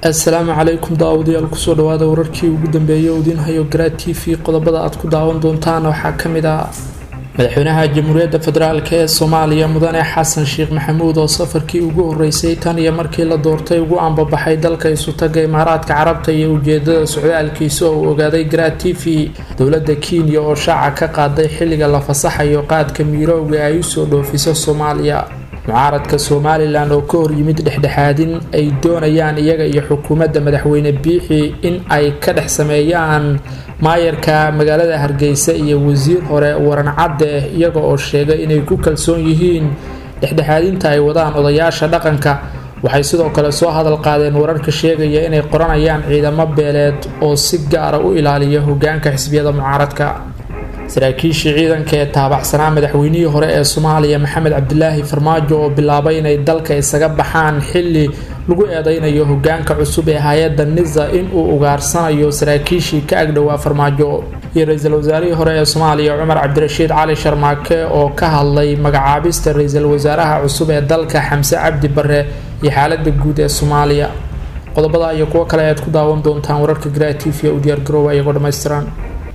assalaamu calaykum daawadayaal kusoo dhawaada wararkii ugu dambeeyay oo idiin hayo garaad t v qodobada aad ku daawan doontaan waxaa ka mid ah madaxweynaha jamhuuriyadda federaalk ee soomaaliya mudane xasan sheekh maxamuud oo safarkii ugu horeysay tan iyo markii la doortay ugu ambabaxay dalka isutaga imaaraadka carabta iyo ujeedada socdaalkiisa oo uu ogaaday garaad t v dowladda kenya oo shaaca ka qaaday xilliga la fasaxayo qaadka miirowga ay usoo dhoofiso soomaaliya mucaaradka somalilan oo ka horyimid dhexdhexaadin ay doonayaan iyaga iyo xukuumadda madaxweyne biixi in ay ka dhex sameeyaan maayarka magaalada hargeysa iyo wasiir hore waran cadde iyaga oo sheegay inay ku kalsoon yihiin dhexdhexaadinta ay wadaan odayaasha dhaqanka waxay sidoo kale soo hadal qaadeen wararka sheegaya inay qoranayaan ciidamo beeleed oo si gaara u ilaaliya hogaanka xisbiyada mucaaradka saraakiishii ciidanka ee taabacsanaa madaxweynihii hore ee soomaaliya maxamed cabdilaahi farmaajo oo bilaabay inay dalka isaga baxaan xili lagu eedeynayo hogaanka cusub ee hay-adda nisa inuu ugaarsanayo saraakiishii ka agdhowaa farmaajo iyo ra-iisul wasaarihii hore ee soomaaliya cumar cabdirashiid cali sharmaake oo ka hadlay magacaabista ra-iisul wasaaraha cusub ee dalka xamse cabdi bare iyo xaalada guud ee soomaaliya qodobada iyo kuwo kale ayaad ku daawan doontaan wararka garaa t v u diyaargarooba iyagoo dhammaystiran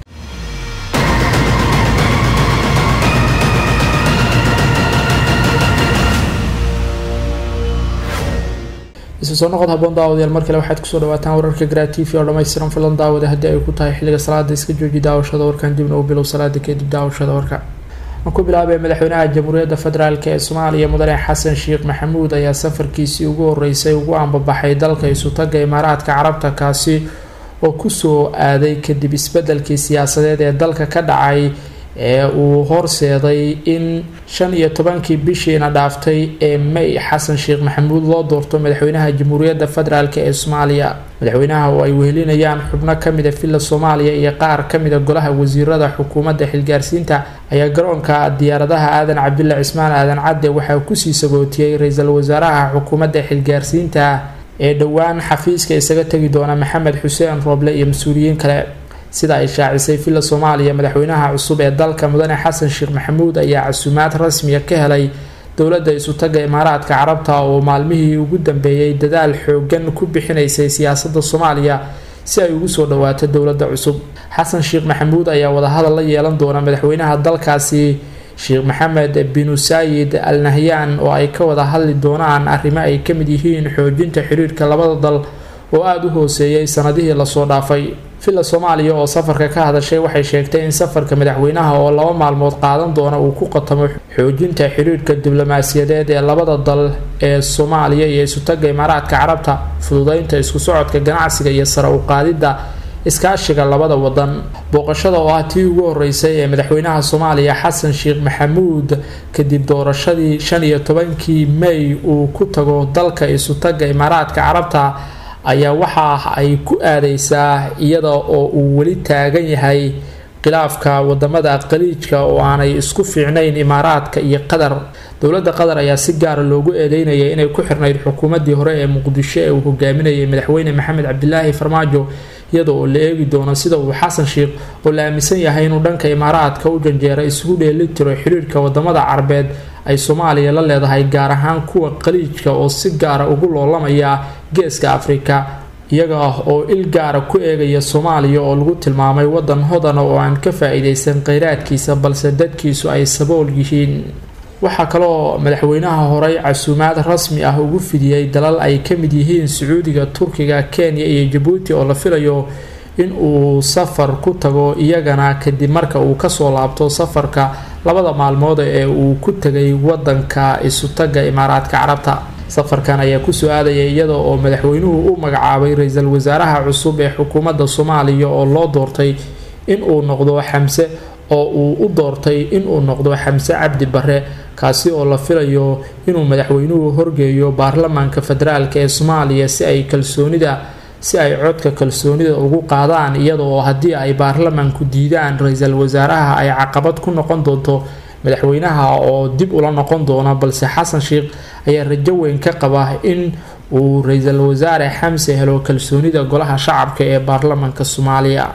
isu soo noqod haboon daawadayaal mar kale waxaad kusoo dhawaataan wararka garaa t v oo dhammaystiran filan daawada haddii ay ku tahay xilliga salaada iska jooji daawashada warkan dibna u bilow salaada kadib daawashada warka aan ku bilaabay madaxweynaha jamhuuriyadda federaalk ee soomaaliya mudane xasan sheekh maxamuud ayaa safarkiisii ugu horeysay ugu ambabaxay dalka isutaga imaaraadka carabta kaasi oo kusoo aaday kadib isbedelkii siyaasadeed ee dalka ka dhacay ee uu horseeday in shan iyo tobankii bishiina dhaaftay ee may xasan sheekh maxamuud loo doorto madaxweynaha jamhuuriyadda federaalk ee soomaaliya madaxweynaha oo ay wehelinayaan xubno kamida villa soomaaliya iyo qaar kamida golaha wasiirada xukuumadda xilgaarsiinta ayaa garoonka diyaaradaha aadan cabdilla cismaan aadan cadde waxaa kusii sagootiyey ra-iisul wasaaraha xukuumadda xilgaarsiinta ee dhowaan xafiiska isaga tegi doona maxamed xuseen rooble iyo mas-uuliyiin kale sida ay shaacisay villa soomaaliya madaxweynaha cusub ee dalka mudane xasan sheekh maxamuud ayaa casuumaad rasmiya ka helay dowladda isutaga imaaraadka carabta oo maalmihii ugu dambeeyey dadaal xoogan ku bixinaysay siyaasadda soomaaliya si ay ugu soo dhawaato dowladda cusub xasan sheekh maxamuud ayaa wadahadal la yeelan doona madaxweynaha dalkaasi sheekh maxamed binu saayid al nahyaan oo ay ka wada hadli doonaan arrimo ay ka mid yihiin xoojinta xiriirka labada dal oo aada u hooseeyay sanadihii lasoo dhaafay villa soomaaliya oo safarka ka hadashay waxay sheegtay in safarka madaxweynaha oo laba maalmood qaadan doona uu ku qatamo xoojinta xiriirka diblomaasiyadeed ee labada dal ee soomaaliya iyo isutaga imaaraadka carabta fududeynta isku socodka ganacsiga iyo sare u qaadidda iskaashiga labada wadan booqashada oo ah tii ugu horeysay ee madaxweynaha soomaaliya xasan sheekh maxamuud kadib doorashadii shan iyo tobankii may uu ku tago dalka isutaga imaaraadka carabta ayaa waxa ay ku aadeysaa iyada oo uu weli taagan yahay khilaafka wadamada qaliijka oo aanay isku fiicnayn imaaraadka iyo qatar dowladda qatar ayaa si gaara loogu eedeynayay inay ku xirnayd xukuumadii hore ee muqdisho ee uu hogaaminayay madaxweyne maxamed cabdilaahi farmaajo iyada oo la eegi doono sida uu xasan sheekh oo la aaminsan yahay inuu dhanka imaaraadka u janjeera isugu dheeli tiro xiriirka wadamada carabeed ay soomaaliya la leedahay gaar ahaan kuwa qaliijka oo si gaara ugu loolamaya geeska afrika iyaga ah oo il gaara ku eegaya soomaaliya oo lagu tilmaamay wadan hodana oo aan ka faa-iideysan kheyraadkiisa balse dadkiisu ay sabool yihiin waxaa kaloo madaxweynaha horey casuumaad rasmi ah ugu fidiyey dalal ay ka mid yihiin sacuudiga turkiga kenya iyo jabuuti oo la filayo in uu safar ku tago iyagana kadib marka uu kasoo laabto safarka labada maalmood ee uu ku tegay wadanka isutaga imaaraadka carabta safarkan ayaa kusoo aadaya iyada oo madaxweynuhu u magacaabay ra-iisul wasaaraha cusub ee xukuumadda soomaaliya oo loo doortay inuu noqdo xamse oo uu u doortay inuu noqdo xamse cabdi bare kaasi oo la filayo inuu madaxweynuhu horgeeyo baarlamaanka federaalk ee soomaaliya si ay kalsoonida si ay codka kalsoonida ugu qaadaan iyada oo haddii ay baarlamaanku diidaan ra-iisul wasaaraha ay caqabad ku noqon doonto madaxweynaha oo dib ula noqon doona balse xasan sheekh ayaa rajo weyn ka qaba in uu ra-iisul wasaare xamse helo kalsoonida golaha shacabka ee baarlamaanka soomaaliya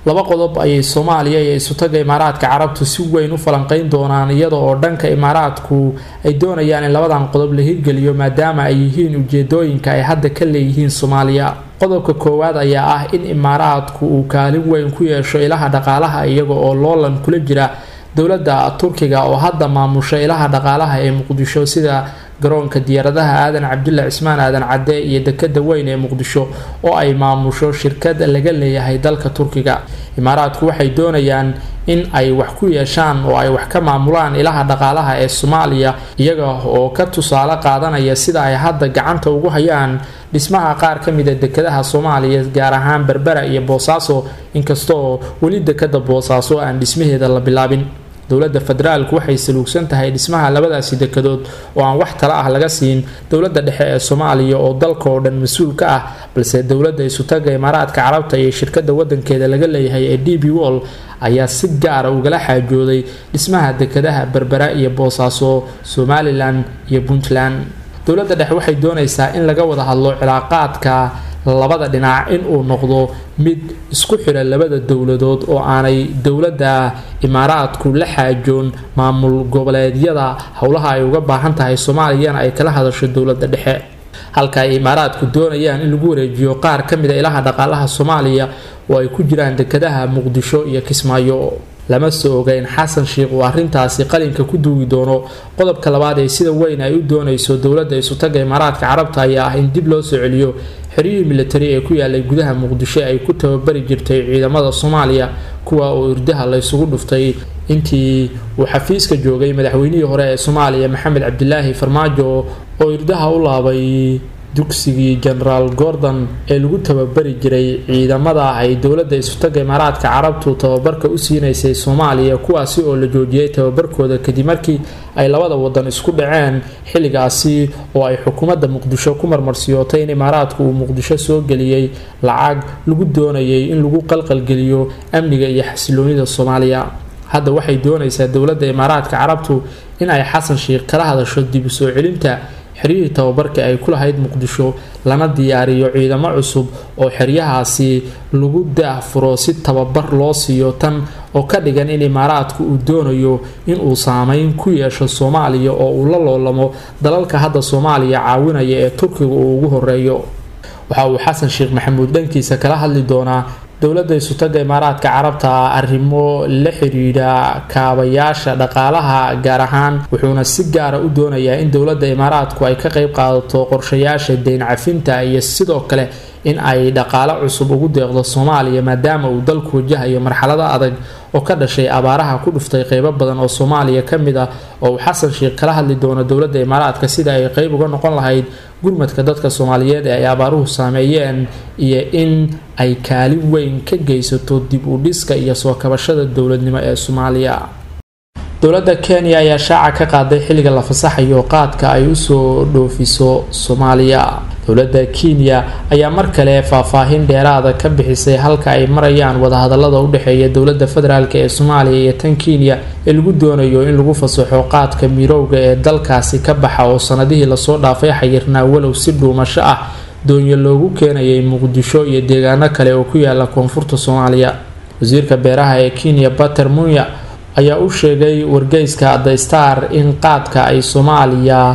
laba qodob ayay soomaaliya iyo isutaga imaaraadka carabtu si weyn u falanqeyn doonaan iyada oo dhanka imaaraadku ay doonayaan in labadan qodob la hirgeliyo maadaama ay yihiin ujeedooyinka ay hadda ka leeyihiin soomaaliya qodobka koowaad ayaa ah in imaaraadku uu kaalin weyn ku yeesho ilaha dhaqaalaha iyaga oo loolan kula jira dowladda turkiga oo hadda maamusha ilaha dhaqaalaha ee muqdisho sida garoonka diyaaradaha aadan cabdulla cismaan aadan cadde iyo dekada weyn ee muqdisho oo ay maamusho shirkad laga leeyahay dalka turkiga imaaraadku waxay doonayaan in ay wax ku yeeshaan oo ay wax ka maamulaan ilaha dhaqaalaha ee soomaaliya iyaga oo ka tusaale qaadanaya sida ay hadda gacanta ugu hayaan dhismaha qaar ka mida dekadaha soomaaliya gaar ahaan berbera iyo boosaaso inkastaoo weli dekada boosaaso aan dhismaheeda la bilaabin dowladda federaalku waxay saluugsan tahay dhismaha labadaasi dekadood oo aan wax tala ah laga siin dowladda dhexe ee soomaaliya oo dalka oo dhan mas-uul ka ah balse dowladda isutaga imaaraadka carabta iyo shirkada wadankeeda laga leeyahay ee d b wall ayaa si gaara ugala xaajooday dhismaha dekadaha berbera iyo boosaaso somalilan iyo puntland dowladda dhexe waxay doonaysaa in laga wada hadlo cilaaqaadka labada dhinac inuu noqdo mid isku xidha labada dowladood oo aanay dowladda imaaraadku la xaajoon maamul goboleedyada howlaha ay uga baahan tahay soomaaliyana ay kala hadasho dowladda dhexe halka ay imaaraadku doonayaan in lagu wareejiyo qaar ka mida ilaha dhaqaalaha soomaaliya oo ay ku jiraan dekadaha muqdisho iyo kismaayo lama soo ogeyn xasan sheikh uu arrintaasi qalinka ku duugi doono qodobka labaad ee sida weyn ay u doonayso dowladda isutaga imaaraadka carabta ayaa ah in dib loo soo celiyo xeryihii militari ee ku yaalay gudaha muqdisho ay ku tababari jirtay ciidamada soomaaliya kuwa oo irdaha laysugu dhuftay intii uu xafiiska joogay madaxweynihii hore ee soomaaliya maxamed cabdilaahi farmaajo oo irdaha u laabay dugsigii genaraal gordon ee lagu tababari jiray ciidamada ay dowladda isutaga imaaraadka carabtu tababarka u siinaysay soomaaliya kuwaasi oo la joojiyay tababarkooda kadib markii ay labada wadan isku dhaceen xilligaasi oo ay xukuumadda muqdisho ku marmarsiyootay in imaaraadku uu muqdisho soo geliyey lacag lagu doonayay in lagu qalqalgeliyo amniga iyo xasiloonida soomaaliya hadda waxay doonaysaa dowladda imaaraadka carabtu in ay xasan sheikh kala hadasho dib u soo celinta xeryihii tababarka ay ku lahayd muqdisho lana diyaariyo ciidamo cusub oo xeryahaasi lagu daahfuro si tababar loo siiyo tan oo ka dhigan in imaaraadku uu doonayo inuu saameyn ku yeesho soomaaliya oo uu la loolamo dalalka hadda soomaaliya caawinaya ee turkiga uu ugu horeeyo waxa uu xasan sheekh maxamuud dhankiisa kala hadli doonaa dowladda isutaga imaaraadka carabta arrimo la xidhiidha kaabayaasha dhaqaalaha gaar ahaan wuxuuna si gaara u doonayaa in dowladda imaaraadku ay ka qeyb qaadato qorshayaasha deyn cafinta iyo sidoo kale in ay dhaqaalo cusub ugu deeqdo soomaaliya maadaama uu dalku wajahayo marxalado adag oo ka dhashay abaaraha ku dhuftay qeybo badan oo soomaaliya ka mid ah oo uu xasan sheekh kala hadli doono dowladda imaaraadka sida ay qeyb uga noqon lahayd gurmadka dadka soomaaliyeed ee ay abaaruhu saameeyeen iyo in ay kaalin weyn ka geysato dib u dhiska iyo soo kabashada dowladnimo ee soomaaliya dowladda kenya ayaa shaaca ka qaaday xilliga la fasaxayo qaadka ay usoo dhoofiso soomaaliya dowladda kenya ayaa mar kale faahfaahin dheeraada ka bixisay halka ay marayaan wadahadalada u dhexeeya dowladda federaalk ee soomaaliya iyo tan kenya ee lagu doonayo in lagu fasaxo qaadka mirowga ee dalkaasi ka baxa oo sanadihii lasoo dhaafay xayirnaa walow si dhuumasho ah doonyo loogu keenayay muqdisho iyo deegaano kale oo ku yaala koonfurta soomaaliya wasiirka beeraha ee kenya bater munya ayaa u sheegay wargeyska the star in qaadka ay soomaaliya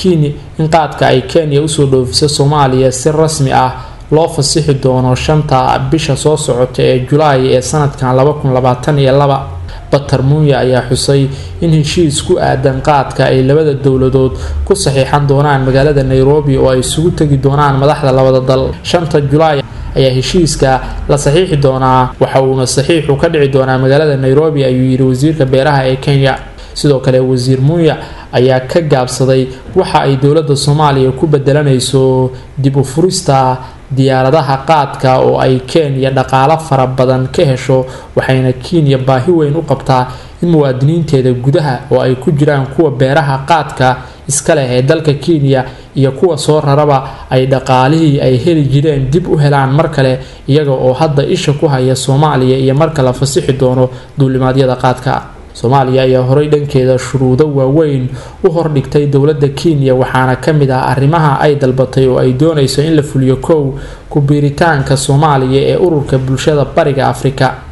in qaadka ay kenya usoo dhoofiso soomaaliya si rasmi ah loo fasixi doono shanta bisha soo socota ee julaay ee sanadkan bater munya ayaa xusay in heshiis ku aadan qaadka ay labada dowladood ku saxiixan doonaan magaalada nairobi oo ay isugu tegi doonaan madaxda labada dal shanta julaay ayaa heshiiska la saxiixi doonaa waxa uuna saxiixu ka dhici doonaa magaalada nairobi ayuu yidhi wasiirka beeraha ee kenya sidoo kale wasiir munya ayaa ka gaabsaday waxa ay dowladda soomaaliya ku bedelanayso dib u furista diyaaradaha qaadka oo ay kenya dhaqaalo fara badan ka hesho waxayna kenya baahi weyn u qabtaa in muwaadiniinteeda gudaha oo ay ku jiraan kuwa beeraha qaadka iska leh ee dalka kenya iyo kuwa soo raraba ay dhaqaalihii ay heli jireen dib u helaan mar kale iyaga oo hadda isha ku haya soomaaliya iyo marka la fasixi doono duulimaadyada qaadka soomaaliya ayaa horey dhankeeda shuruudo waaweyn u hordhigtay dowladda kenya waxaana ka mid ah arrimaha ay dalbatay oo ay doonayso in la fuliyo kow ku biiritaanka soomaaliya ee ururka bulshada bariga afrika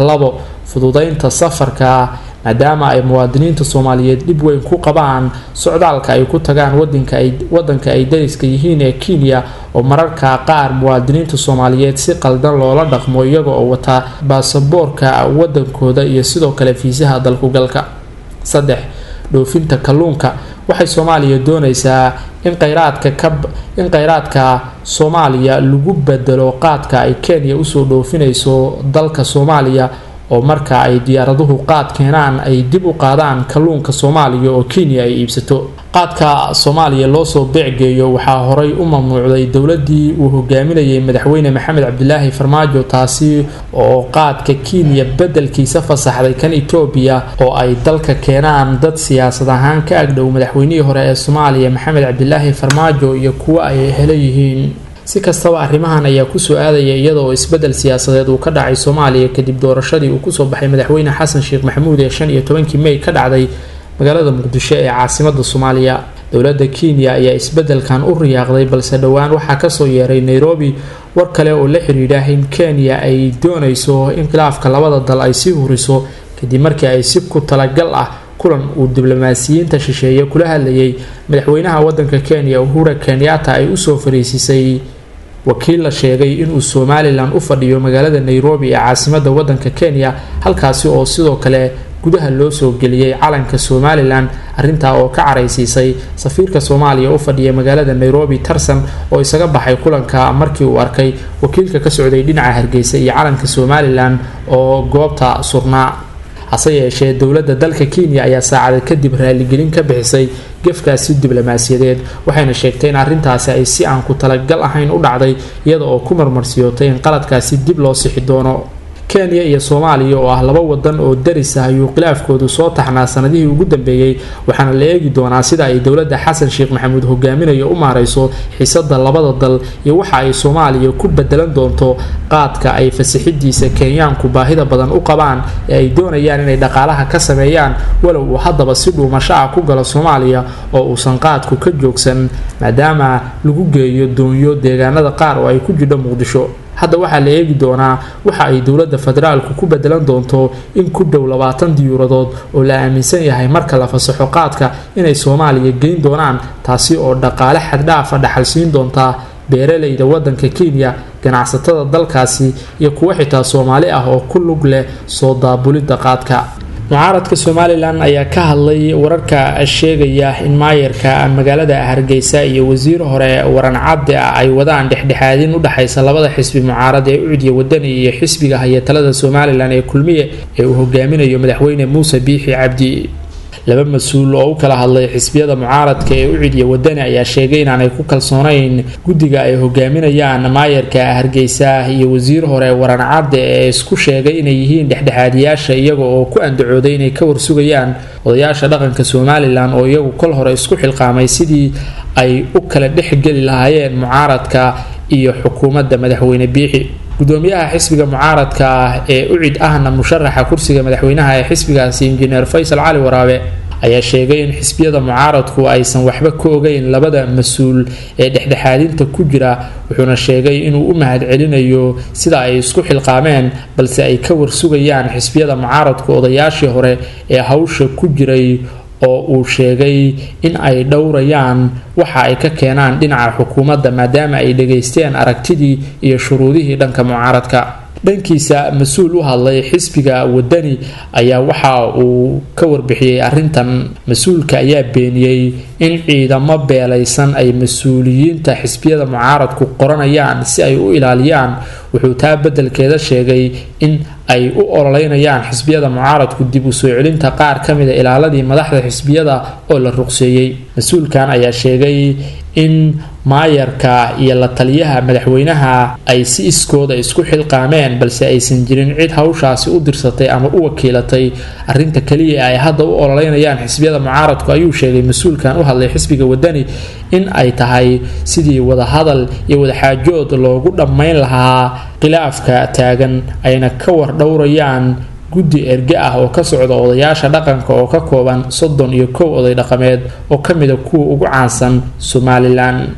labo fududeynta safarka maadaama ay muwaadiniinta soomaaliyeed dhib weyn ku qabaan socdaalka ay ku tagaan wadanka ay dariska yihiin ee kenya oo mararka qaar muwaadiniinta soomaaliyeed si qaldan loola dhaqmo iyaga oo wata baasaboorka wadankooda iyo sidoo kale fiisaha dalkugalka saddex dhoofinta kalluunka waxay soomaaliya doonaysaa in kheyraadka ka in kheyraadka soomaaliya lagu bedelo qaadka ay kenya usoo dhoofinayso dalka soomaaliya oo marka ay diyaaraduhu qaad keenaan ay dib u qaadaan kalluunka soomaaliya oo kenya ay iibsato qaadka soomaaliya loosoo beecgeeyo waxaa horay u mamnuucday dowladii uu hogaaminayay madaxweyne maxamed cabdilaahi farmaajo taasi oo qaadka kenya bedelkiisa fasaxday kan etoobiya oo ay dalka keenaan dad siyaasad ahaan ka agdhow madaxweynihii hore ee soomaaliya maxamed cabdilaahi farmaajo iyo kuwo ay helo yihiin si kastaba arrimahan ayaa kusoo aadaya iyada oo isbedel siyaasadeed uu ka dhacay soomaaliya kadib doorashadii uu kusoo baxay madaxweyne xasan sheekh maxamuud ee shan iyo tobankii mey ka dhacday magaalada muqdisho ee caasimada soomaaliya dowladda kenya ayaa isbedelkan u riyaaqday balse dhowaan waxaa kasoo yeeray nairobi war kale oo la xidhiidha in kenya ay doonayso in khilaafka labada dal ay sii huriso kadib markii ay si ku talagal ah kulan uu diblomaasiyiinta shisheeye kula hadlayay madaxweynaha wadanka kenya uhura kenyatta ay usoo fariisisay wakiil la sheegay inuu somalilan u fadhiyo magaalada nairobi ee caasimada wadanka kenya halkaasi oo sidoo kale gudaha loo soo geliyey calanka somalilan arintaa oo ka caraysiisay safiirka soomaaliya u fadhiya magaalada nairobi tarsan oo isaga baxay kulanka markii uu arkay wakiilka ka socday dhinaca hargeysa iyo calanka somalilan oo goobta surnaa hase yeeshee dowladda dalka kenya ayaa saacada kadib raaligelin ka bixisay gefkaasi diblomaasiyadeed waxayna sheegtay in arrintaasi ay si aan ku talagal ahayn u dhacday iyada oo ku marmarsiyootay in qaladkaasi dib loo sixi doono kenya iyo soomaaliya oo ah laba wadan oo daris ah ayuu khilaafkoodu soo taxnaa sanadihii ugu dambeeyey waxaana la eegi doonaa sida ay dowladda xasan sheekh maxamuud hogaaminayo u maareyso xiisada labada dal iyo waxa ay soomaaliya ku bedelan doonto qaadka ay fasixidiisa kenyaanku baahida badan u qabaan ee ay doonayaan inay dhaqaalaha ka sameeyaan walow uu haddaba si dhuumasho ah ku galo soomaaliya oo uusan qaadku ka joogsan maadaama lagu geeyo doonyo deegaanada qaar oo ay ku jidho muqdisho hadda waxaa la eegi doonaa waxa ay dowladda federaalku ku bedelan doonto in ku dhow labaatan diyuuradood oo la aaminsan yahay marka la fasaxo qaadka inay soomaaliya geyn doonaan taasi oo dhaqaale xaddhaafa dhaxalsiin doontaa beeralayda wadanka kenya ganacsatada dalkaasi iyo kuwo xitaa soomaali ah oo ku lug leh soo daabulidda qaadka mucaaradka somalilan ayaa ka hadlay wararka sheegaya in maayarka magaalada hargeysa iyo wasiir hore waran cabdi ah ay wadaan dhexdhexaadin udhexaysa labada xisbi mucaarad ee ucdiya wadani iyo xisbiga haya talada somalilan ee kulmiye ee uu hogaaminayo madaxweyne muuse biixi cabdi laba mas-uul oo u kala hadlay xisbiyada mucaaradka ee ucidiya wadani ayaa sheegay inaanay ku kalsoonayn guddiga ay hogaaminayaan maayarka hargeysa iyo wasiir hore waran cadde ee isku sheegay inay yihiin dhexdhexaadiyaasha iyaga oo ku andacooday inay ka warsugayaan odayaasha dhaqanka somalilan oo iyagu kol hore isku xilqaamay sidii ay u kala dhexgeli lahaayeen mucaaradka iyo xukuumadda madaxweyne biixi gudoomiyaha xisbiga mucaaradka ah ee ucid ahna musharaxa kursiga madaxweynaha ee xisbigaasi injineer faysal cali waraabe ayaa sheegay in xisbiyada mucaaradku aysan waxba ka ogeyn labada mas-uul ee dhexdhexaadinta ku jira wuxuuna sheegay inuu u mahadcelinayo sida ay isku xilqaameen balse ay ka warsugayaan xisbiyada mucaaradku odayaashii hore ee hawsha ku jiray oo uu sheegay in ay dhowrayaan waxa ay ka keenaan dhinaca xukuumadda maadaama ay dhageysteen aragtidii iyo shuruudihii dhanka mucaaradka dhankiisa mas-uul u hadlay xisbiga wadani ayaa waxa uu ka warbixiyey arintan mas-uulka ayaa beeniyey in ciidamo beelaysan ay mas-uuliyiinta xisbiyada mucaaradku qoranayaan si ay u ilaaliyaan wuxuu taa beddelkeeda sheegay in ay u ololeynayaan xisbiyada mucaaradku dib u soo celinta qaar ka mida ilaaladii madaxda xisbiyada oo la ruqseeyey mas-uulkan ayaa sheegay in maayarka iyo la taliyaha madaxweynaha ay si iskooda isku xilqaameen balse aysan jirin cid hawshaasi u dirsatay ama u wakiilatay arinta kaliya ay hadda u ololeynayaan xisbiyada mucaaradku ayuu sheegay mas-uulkan u hadlay xisbiga wadani in ay tahay sidii wadahadal iyo wadaxaajood loogu dhammayn lahaa khilaafka taagan ayna ka war dhowrayaan guddi erge ah oo ka socda odayaasha dhaqanka oo ka kooban soddon iyo kow oday dhaqameed oo ka mida kuwa ugu caansan somalilan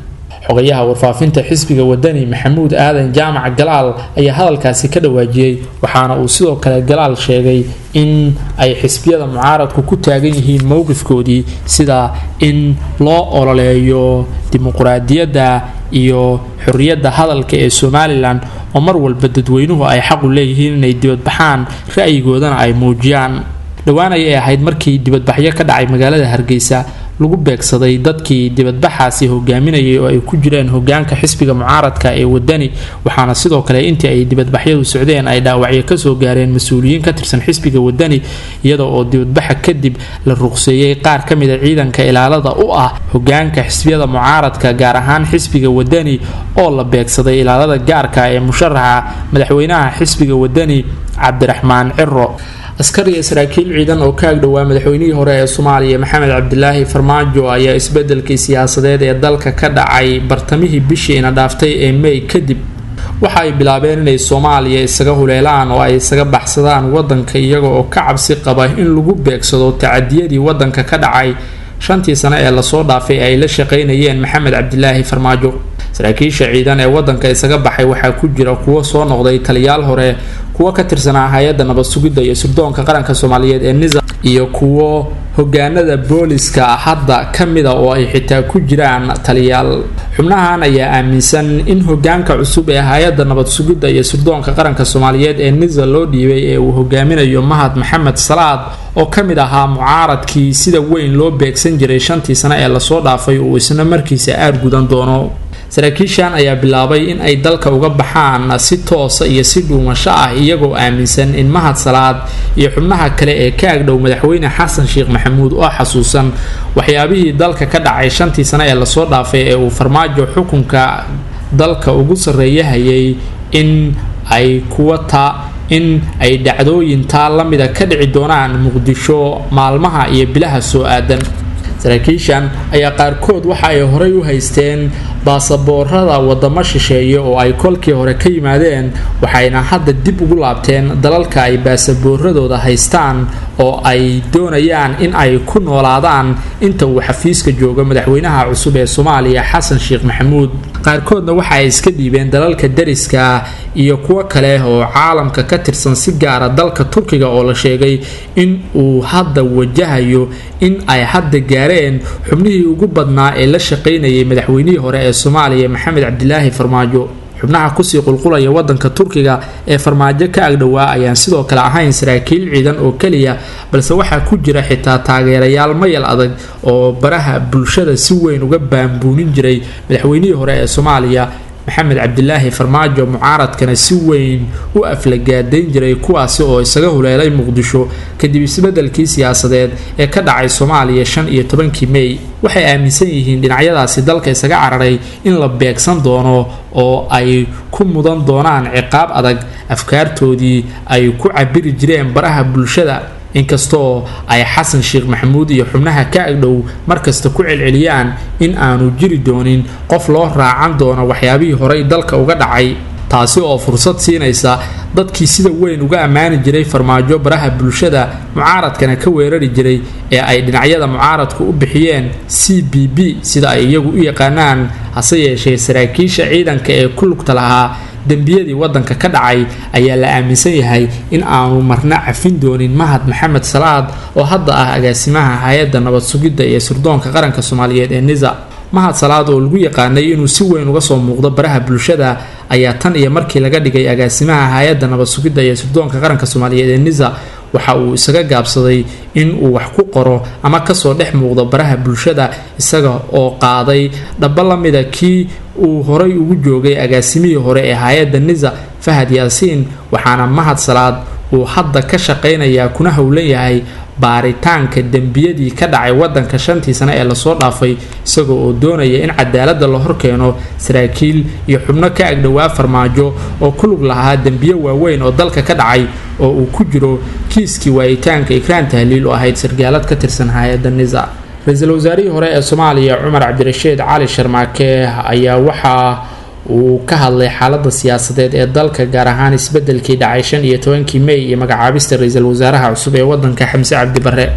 xogayaha warfaafinta xisbiga wadani maxamuud aadan jaamac galaal ayaa hadalkaasi ka dhawaajiyey waxaana uu sidoo kale galaal sheegay in ay xisbiyada mucaaradku ku taagan yihiin mowqifkoodii sida in loo ololeeyo dimuquraadiyadda iyo xorriyadda hadalka ee somalilan oo mar walba dadweynuhu ay xaqu leeyihiin inay dibadbaxaan ra'yigoodana ay muujiyaan dhowaan ayay ahayd markii dibadbaxyo ka dhacay magaalada hargeysa lagu beegsaday dadkii dibadbaxaasi hogaaminayay oo ay ku jireen hogaanka xisbiga mucaaradka ee wadani waxaana sidoo kale intii ay dibadbaxyadu socdeen ay dhaawacyo kasoo gaareen mas-uuliyiin ka tirsan xisbiga wadani iyada oo dibadbaxa kadib la ruqseeyey qaar ka mida ciidanka ilaalada u ah hogaanka xisbiyada mucaaradka gaar ahaan xisbiga wadani oo la beegsaday ilaalada gaarka ee musharaxa madaxweynaha xisbiga wadani cabdiraxmaan ciro askar iyo saraakiil ciidan oo ka agdhowaa madaxweynihii hore ee soomaaliya maxamed cabdilaahi farmaajo ayaa isbedelkii siyaasadeed ee dalka ka dhacay bartamihii bishiina dhaaftay ee may kadib waxa ay bilaabeen inay soomaaliya isaga huleelaan oo ay isaga baxsadaan wadanka iyaga oo ka cabsi qaba in lagu beegsado tacadiyadii wadanka ka dhacay shantii sano ee lasoo dhaafay ay la shaqaynayeen maxamed cabdilaahi farmaajo saraakiisha ciidan ee wadanka isaga baxay waxaa ku jira kuwo soo noqday taliyaal hore kuwo ka tirsanaa hay-adda nabad sugidda iyo sirdoonka qaranka soomaaliyeed ee nisa iyo kuwo hogaanada booliska hadda ka mida oo ay xitaa ku jiraan taliyaal xubnahan ayaa aaminsan in hogaanka cusub ee hay-adda nabad sugidda iyo sirdoonka qaranka soomaaliyeed ee nisa loo dhiibay ee uu hogaaminayo mahad maxamed salaad oo ka mid ahaa mucaaradkii sida weyn loo beegsan jiray shantii sano ee lasoo dhaafay uu isna markiisa aar gudan doono saraakiishan ayaa bilaabay in ay dalka uga baxaan si toosa iyo si dhuumasho ah iyagoo aaminsan in mahad salaad iyo xubnaha kale ee ka agdhow madaxweyne xasan sheekh maxamuud oo xasuusan waxyaabihii dalka ka dhacay shantii sano ee lasoo dhaafay ee uu farmaajo xukunka dalka ugu sarreeya hayay in ay kuwa ta in ay dhacdooyin taa la mida ka dhici doonaan muqdisho maalmaha iyo bilaha soo aadan saraakiishan ayaa qaarkood waxa ay horay u haysteen baasaboorada wadamo shisheeye oo ay kolkii hore ka yimaadeen waxayna hadda dib ugu laabteen dalalka ay baasabooradooda haystaan oo ay doonayaan in ay ku noolaadaan inta uu xafiiska joogo madaxweynaha cusub ee soomaaliya xasan sheekh maxamuud qaarkoodna waxa ay iska dhiibeen dalalka dariska iyo kuwo kale oo caalamka ka tirsan si gaara dalka turkiga oo la sheegay in uu hadda wajahayo in ay hadda gaareen xubnihii ugu badnaa ee la shaqaynayay madaxweynihii hore ee soomaaliya maxamed cabdilaahi farmaajo xubnaha kusii qulqulaya wadanka turkiga ee farmaajo ka agdhowaa ayaan sidoo kale ahayn saraakiil ciidan oo keliya balse waxaa ku jira xitaa taageerayaal mayal adag oo baraha bulshada si weyn uga baambuunin jiray madaxweynihii hore ee soomaaliya maxamed cabdilaahi farmaajo mucaaradkana si weyn u aflagaadayn jiray kuwaasi oo isaga huleelay muqdisho kadib isbedelkii siyaasadeed ee ka dhacay soomaaliya shan iyo tobankii mey waxay aaminsan yihiin dhinacyadaasi dalka isaga cararay in la beegsan doono oo ay ku mudan doonaan ciqaab adag afkaartoodii ay ku cabiri jireen baraha bulshada inkastoo ay xasan sheekh maxamuud iyo xubnaha ka agdhow markasta ku celceliyaan in aanu jiri doonin qof loo raacan doono waxyaabihii horey dalka uga dhacay taasi oo fursad siinaysa dadkii sida weyn uga ammaani jiray farmaajo baraha bulshada mucaaradkana ka weerari jiray ee ay dhinacyada mucaaradku u bixiyeen c b b sida ay iyagu u yaqaanaan hase yeeshee saraakiisha ciidanka ee ku lugta lahaa dembiyadii wadanka ka dhacay ayaa la aaminsan yahay in aanu marna cafin doonin mahad maxamed salaad oo hadda ah agaasimaha hay-adda nabad sugidda iyo sirdoonka qaranka soomaaliyeed ee nisa mahad salaad oo lagu yaqaanay inuu si weyn uga soo muuqdo baraha bulshada ayaa tan iyo markii laga dhigay agaasimaha hay-adda nabad sugidda iyo sirdoonka qaranka soomaaliyeed ee nisa waxa uu isaga gaabsaday in uu wax ku qoro ama kasoo dhex muuqdo baraha bulshada isaga oo qaaday dhaba la mida kii uu horay ugu joogay agaasimihii hore ee hay-adda nisa fahad yaasiin waxaana mahad salaad uu hadda ka shaqaynayaa kuna howlan yahay baaritaanka dembiyadii ka dhacay wadanka shantii sane ee lasoo dhaafay isagoo oo doonaya in cadaalada la horkeeno saraakiil iyo xubno ka agdhowaa farmaajo oo ku lug lahaa dembiyo waaweyn oo dalka ka dhacay oo uu ku jiro kiiskii waayitaanka ikraan tahliil oo ahayd sargaalad ka tirsan hay-adda nisa ra-iisul wasaarihii hore ee soomaaliya cumar cabdirashiid cali sharmaake ayaa waxaa uu ka hadlay xaalada siyaasadeed ee dalka gaar ahaan isbedelkii dhacay shan iyo tobankii mey iyo magacaabista ra-iisul wasaaraha cusub ee wadanka xamse cabdi bare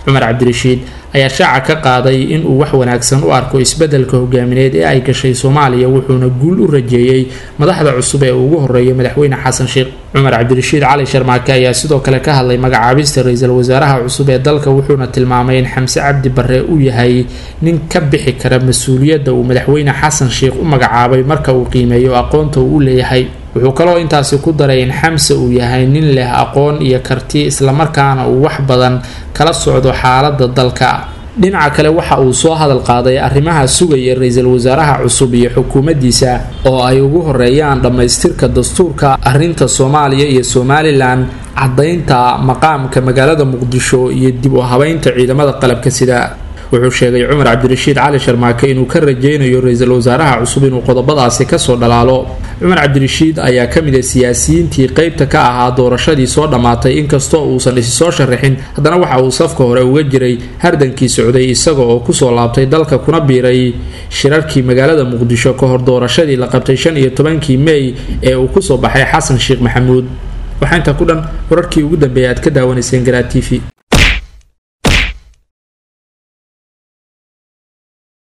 cumar cabdirashiid ayaa shaaca ka qaaday inuu wax wanaagsan u arko isbeddelka hogaamineed ee ay gashay soomaaliya wuxuuna guul u rajeeyey madaxda cusub ee ugu horeeya madaxweyne xasan sheekh cumar cabdirashiid cali sharmaake ayaa sidoo kale ka hadlay magacaabista ra-iisul wasaaraha cusub ee dalka wuxuuna tilmaamay in xamse cabdi barre uu yahay nin ka bixi kara mas-uuliyadda uu madaxweyne xasan sheekh u magacaabay marka uu qiimeeyo aqoonta uu u leeyahay wuxuu kaloo intaasi ku daray in xamse uu yahay nin leh aqoon iyo karti islamarkaana uu wax badan kala socdo xaaladda dalka dhinaca kale waxa uu soo hadal qaaday arrimaha sugaya ra-iisul wasaaraha cusub iyo xukuumaddiisa oo ay ugu horeeyaan dhammaystirka dastuurka arrinta soomaaliya iyo somalilan caddaynta maqaamka magaalada muqdisho iyo dib u habeynta ciidamada qalabka sida wuxuu sheegay cumar cabdirashiid cali sharmaake inuu ka rajaynayo ra-iisul wasaaraha cusub inuu qodobadaasi kasoo dhalaalo cumar cabdirashiid ayaa ka mid a siyaasiyiintii qeybta ka ahaa doorashadii soo dhammaatay inkastoo uusan isi soo sharaxin haddana waxa uu safka hore uga jiray hardankii socday isaga oo kusoo laabtay dalka kuna biiray shirarkii magaalada muqdisho ka hor doorashadii la qabtay shan iyo tobankii mey ee uu kusoo baxay xasan sheekh maxamuud waxaa intaa ku dhan wararkii ugu dambeeyay aad ka daawanayseen garaa t v